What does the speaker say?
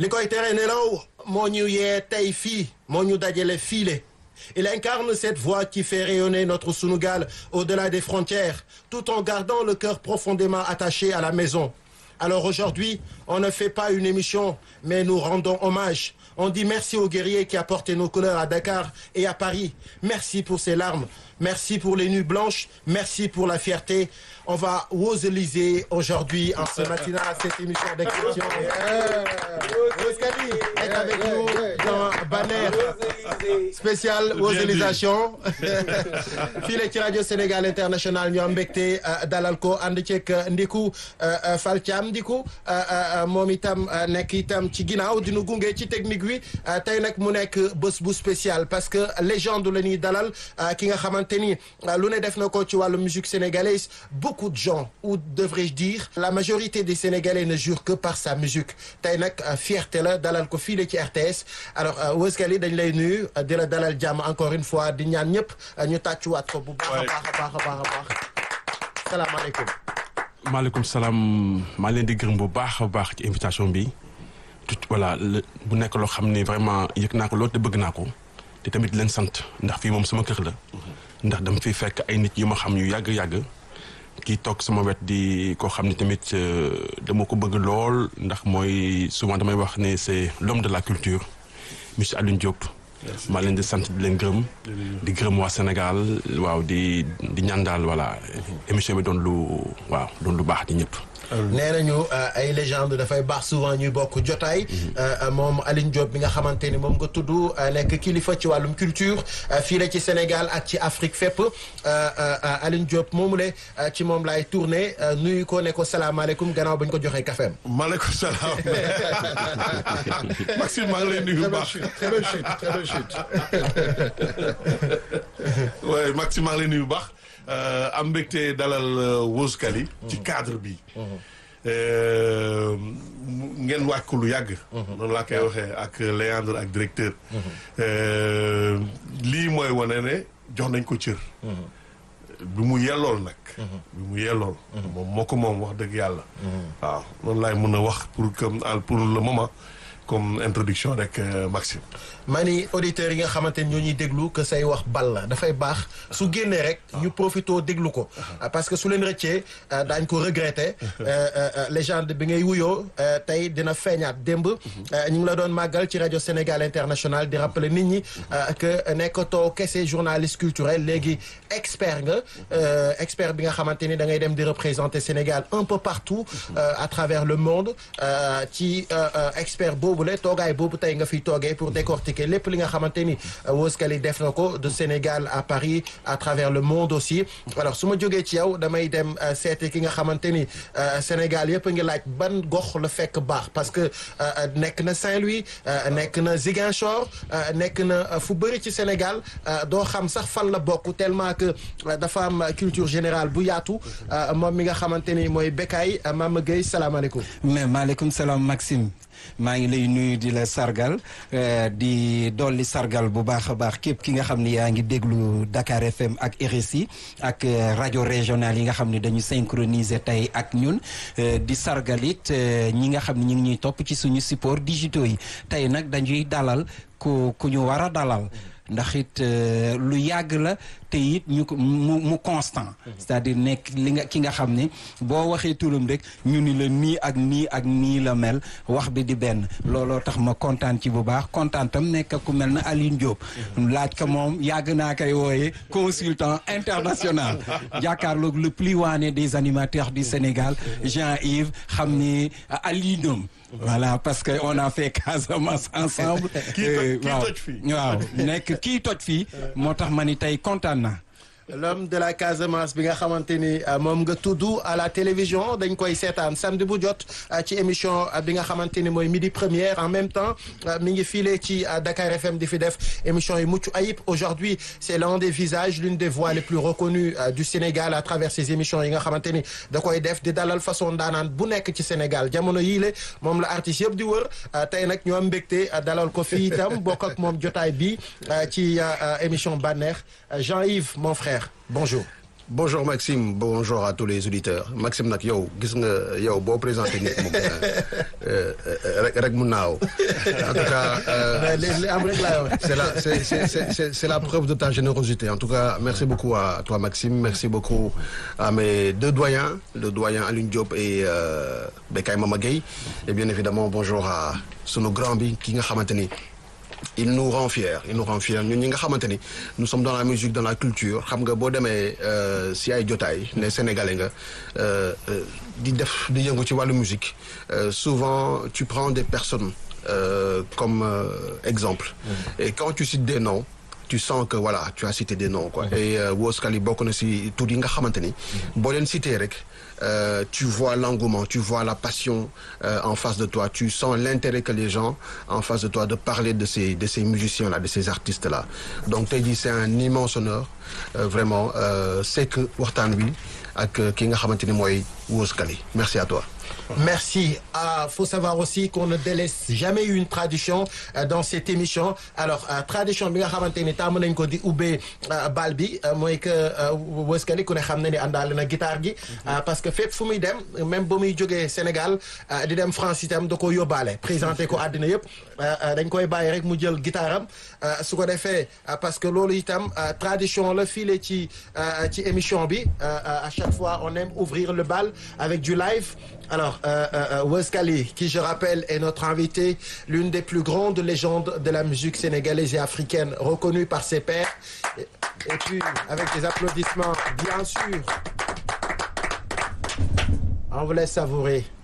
li koy tere nelaw moo ñu yee tey fii moo ñu dajale fiile il incarne cette voix qui fait rayonner notre Sunugal au-delà des frontières tout en gardant le cœur profondément attaché à la maison alors aujourd'hui on ne fait pas une émission mais nous rendons hommage on dit merci aux guerriers qui apportent nos couleurs à Dakar et à Paris merci pour ces larmes merci pour les nuits blanches merci pour la fierté on va woseliser aujourd'hui en ce matin à cette émission d'exception Woscali est avec nous dans Banner spécial woselisation fii la ci rajo Sénégal International ñu am mbégte dalal ko ànd ceeg Ndiku Fall Thiam Ndiku moom itam nekk itam ci ginnaaw dinu gunge ci technique bi tey nag mu nekk bés bu spécial parce que légende la ñuy dalal ki nga xamante ni lu ne def na ko ci wàllu musique sénégalaise beaucoup de gens ou devrais-je dire la majorité des Sénégalais ne jurent que par sa musique tey nag fierté la dalal ko fii la ci RTS alors Weuskali dañ lay nuyu di la dalal jàmm encore une fois di ñaan ñëpp ñu tàccuwaat ko bu baax a baax a baax a baax a baax salaamaaleykum maaleykum salaam maa leen di gërëm bu baax a baax ci invitation bi tout voilà bu nekk loo xam ne vraiment yëg naa ko loolu te bëgg naa ko te tamit leen sant ndax fii moom sama kër la ndax dama fi fekk ay nit yu ma xam yu yàgg-yàgg kii toog sama wet di koo xam ne tamit dama ko bëgg lool ndax mooy souvent damay wax ne c'est l'homme de la culture monsieur Alioune Diop maa leen di sant di leen gërëm di gërëm waa Sénégal waaw di di ñaan daal voilà émission bi doon lu waaw doon lu baax di ñëpp nee nañu ay légende dafay baax souvent ñuy bokk jotaay moom Alioune Diop bi nga xamante ni moom nga tudd nekk kilifa ci wàllum culture fii la ci Sénégal ak ci Afrique fépp Alioune Diop moomu le ci moom laay tourné nuyu ko ne ko salaamaaleykum gannaaw ba ñu ko joxee kafeem maaleykum salaam Maxime maa ngi lay nuyu bu baax très bonne chute très bonne chute waaye Maxime maa ngi lay nuyu bu baax am mbégte dalal Weuskali ci cadre bi ngeen wàcc ko lu yàgg noonu laa koy waxee ak Léandre ak directeur lii mooy wane ne jox nañ ko cër bi mu yellool nag bi mu yellool moom moo ko moom wax dëgg yàlla waaw noonu laay mën a wax pour comme pour le moment comme introduction rek Maxime maa ni auditeurs yi nga xamante ni ñoo ñuy déglu que say wax bal la dafay baax su génnee rek ñu profitoo déglu ko parce que su leen rëccee daañ ko regretter légende bi ngay wuyoo tey dina feeñaat démb ñu ngi la doon màggal ci rajo Sénégal International di rappeler nit ñi que nekkatoo kese journaliste culturel léegi expert nga expert bi nga xamante ni da ngay dem di représenter Sénégal un peu partout à travers le monde ci expert boobu la toogaay boobu tey nga fiy toogee pour décortiquer lépp li nga xamante ni Weuskali def na ko de Sénégal à Paris à travers le monde aussi alors su ma jógee ci yow damay dem seeti ki nga xamante ni Sénégal yëpp a ngi laaj ban gox la fekk baax parce que nekk na Saint-Louis nekk na Ziguinchor nekk na fu bëri ci Sénégal doo xam sax fan la bokk tellement que dafa am culture générale bu yaatu moom mi nga xamante ni mooy Bekay Mama Gueye salaamaaleykum. mais maaleykum salaam Maxime. maa ngi lay nuyu di la sargal di dolli sargal bu baax a baax képp ki nga xam ni yaa ngi déglu Dakar FM ak RSI ak rajo régional yi nga xam ne dañu synchroniser tey ak ñun di sargal it ñi nga xam ne ñu ngi ñuy topp ci suñu support digitaux yi tey nag dañuy dalal ku ku ñu war a dalal ndax it lu yàgg la te it ñu ko mu mu constant c'est-à-dire nekk li nga ki nga xam ne boo waxee turam rek ñu ni la nii ak nii ak nii la mel wax bi di benn looloo tax ma kontaan ci bu baax kontaan tam nekk ku mel na Alioune Diop laaj ko moom yàgg naa koy wooye consultant international jàkkaarloog le plus waane des animateurs du Sénégal Jean-Yves xam ni Alioune voilà parce que on a fait Casamance ensemble waaw waaw nekk kii toj fii moo tax ma ni tey kontaan naa l'homme de la Casamance bi nga xamante ni moom nga tudd à la télévision dañ koy seetaan samedi bu jot ci émission bi nga xamante ni mooy midi première en même temps mi ngi file ci Dakar FM di fi def émission yi mucc ayib aujourd'hui c'est l'un des visages l'une des voix les plus reconnues du Sénégal à travers ces émissions yi nga xamante ni da koy def di dalal façon daanaan bu nekk ci Sénégal jamono yii la moom la artiste yëpp di wër tey nag ñoo am mbégte dalal ko fii itam bokk ak moom jotaay bi ci émission bànneex Jean-Yves mon frère bonjour. bonjour Maxime bonjour à tous les auditeurs Maxime nag yow gis nga yow boo présenté nit moom rek rek mu naaw en tout cas euh, li li am rek laa wax. c'est la c'est c'est c'est c'est c'est la preuve de ta générosité en tout cas merci beaucoup à toi Maxime merci beaucoup à mes deux doyens le doyen Alioune Diop et euh, Bekay Mama Gueye et bien évidemment bonjour à sunu grand bi ki nga xamante ni il nous rend fiers il nous rend fiers ñun ñi nga xamante ni nous sommes dans la musique dans la culture xam nga boo demee euh, si ay jotaay ne sénégalais nga euh, euh, di def di yëngu ci wàllu musique euh, souvent tu prends des personnes euh, comme euh, exemple et quand tu cites des noms tu sens que voilà tu as cité des noms quoi et euh, Wos Khali bokk na si tur yi nga xamante ni boo leen cité rek euh, tu vois l'engouement tu vois la passion euh, en face de toi tu sens l'intérêt que les gens en face de toi de parler de ces de ces musiciens là de ces artistes là donc tey jii c'est un immense honneur euh, vraiment euh, c'est que waxtaan wi ak ki nga xamante ni mooy Wos Khali merci à toi Merci. Ah, faut savoir aussi qu'on ne délaisse jamais une tradition euh, dans cette émission. Alors, euh, tradition bi nga xamante ni tàmm nañ ko di ubbee euh, bal bi euh, mooy que Wos Khali ku ne xam ne ni àndaale na guitare gi. Euh, parce que fépp fu muy dem même ba muy jógee Sénégal euh, di dem France itam da ko yóbbaale présenté ko àddina yëpp euh, euh, dañ koy bàyyi rek mu jël guitare am euh, su ko defee euh, parce que loolu itam euh, tradition la file ci euh, ci émission bi euh, euh, à chaque fois on aime ouvrir le bal avec du live. Alors, euh, euh, Wes Khali, qui je rappelle est notre invité, l'une des plus grandes légendes de la musique sénégalaise et africaine, reconnue par ses pairs. Et, et puis, avec des applaudissements, bien sûr. On vous laisse savourer.